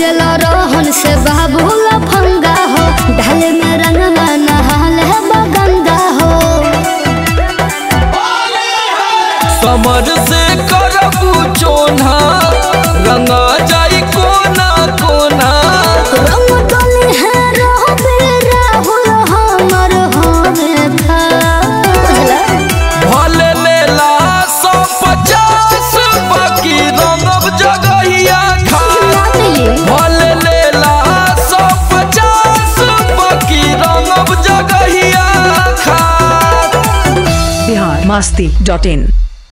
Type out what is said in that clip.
लागल रोहन से बाबू लफंगा हो ढाल में रंगवा नहाल है बगंगा हो समर से करबू चोना रंगा जाई कोना कोना रंग डोली है रोबे राहुल हमर होवे था भले लेला सौ पचास बाकी रंगब जगहिया खा भले लेला सौ पचास बाकी रंगब जगहिया खा बिहार मस्ती डॉट इन